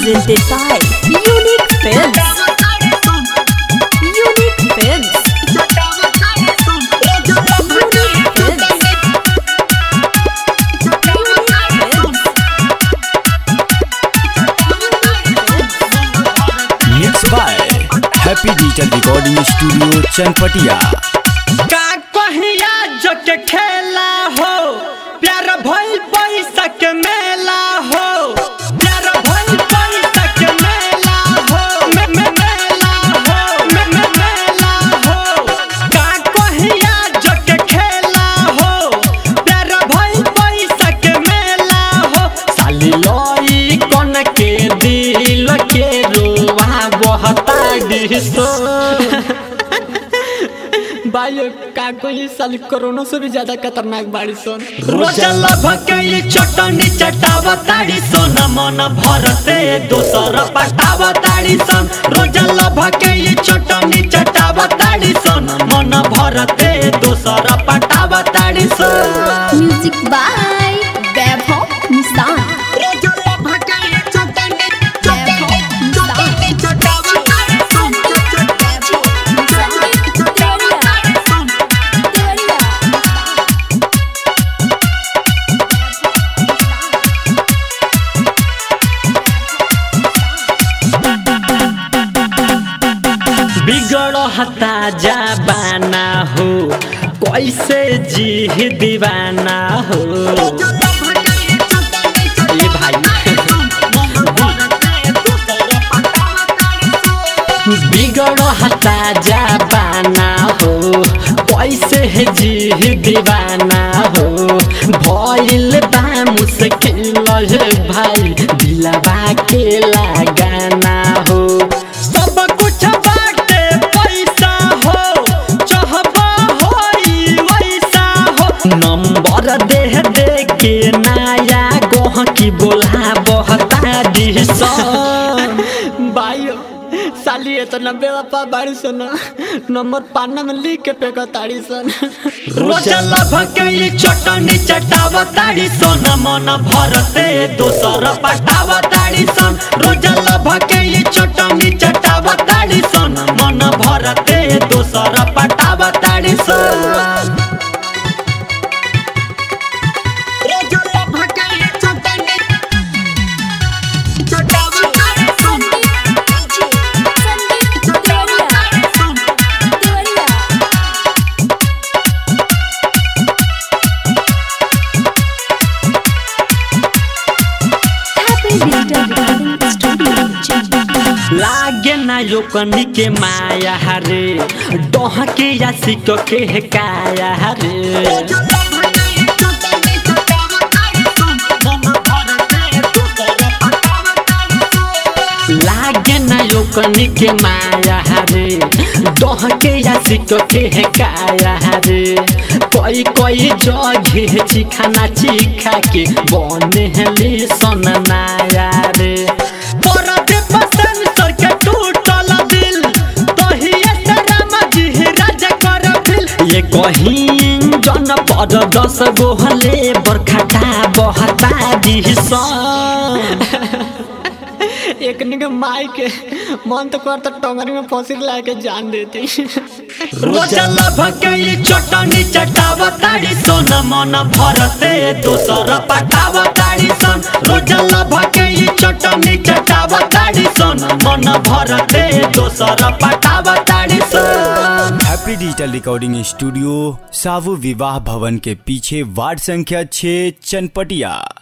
presented by Unique Films. Unique Films. Mix by happy digital recording studio Chanpatia का कहिया जो के खेला हो प्यार भइल पैसा के मेला हो प्यार भइल पैसा के मेला हो मे मे मेला हो मे मे मेला हो का कहिया जो के खेला हो प्यार भइल पैसा के मेला हो साली लोई कोन के दिल के रोवा बहता डिसो भाई का कोई साल कोरोना से भी ज्यादा खतरनाक बाड़ी सन रोजल भके चटनी चटाव ताड़ी सन मन भरते दोसर पटाव ताड़ी सन रोजल भके चटनी चटाव ताड़ी सन मन भरते दोसर पटाव ताड़ी सन Music by Vaibhav Nissan. बिगड़ हता जाबाना हो कैसे जी दीवाना हो ये भाई बिगड़ हता जाबाना हो कैसे है जी दीवाना हो भइल बा मुश्किल है भाई दिलवा के लगाना हो सब कुछ बाटे पैसा हो चाहबा होई वैसा हो नंबर दे दे के नया गोह की बोला बहता दिसन भाई साली है तो नब्बे पा बाड़ी सन नंबर पाना में लिख के फेंको ताड़ी सन रोजल भके चटनी चटाव ताड़ी सन मन भरते दोसर पटाव ताड़ी सन रोजल भके चटनी चटाव ताड़ी सन मन भरते दोसर पटाव ताड़ी सन Happy Digital Recording Studio. लागे ना योकनी के माया हरे डोह के या सिक के है काया हरे लागे ना योकनी के माया हरे डोह के या सिक के है काया हरे कोई कोई जगह चिखाना चिखा के बने हले सन नाया रे परदे पसन सर के टूटल दिल तहिए से राम जी राजा कर दिल ये कहीं जन पर दस गोहले बरखटा बहता दिसन एक निके माई के मन तो कर तो टंगरी में फंसी ला के जान देती रोजल भके चटनी चटाव ताड़ी सन मन भरते दोसर पटाव ताड़ी सन रोजल भके चटनी चटाव ताड़ी सन मन भरते दोसर पटाव ताड़ी सन हैप्पी डिजिटल रिकॉर्डिंग स्टूडियो सावु विवाह भवन के पीछे वार्ड संख्या 6 चनपटिया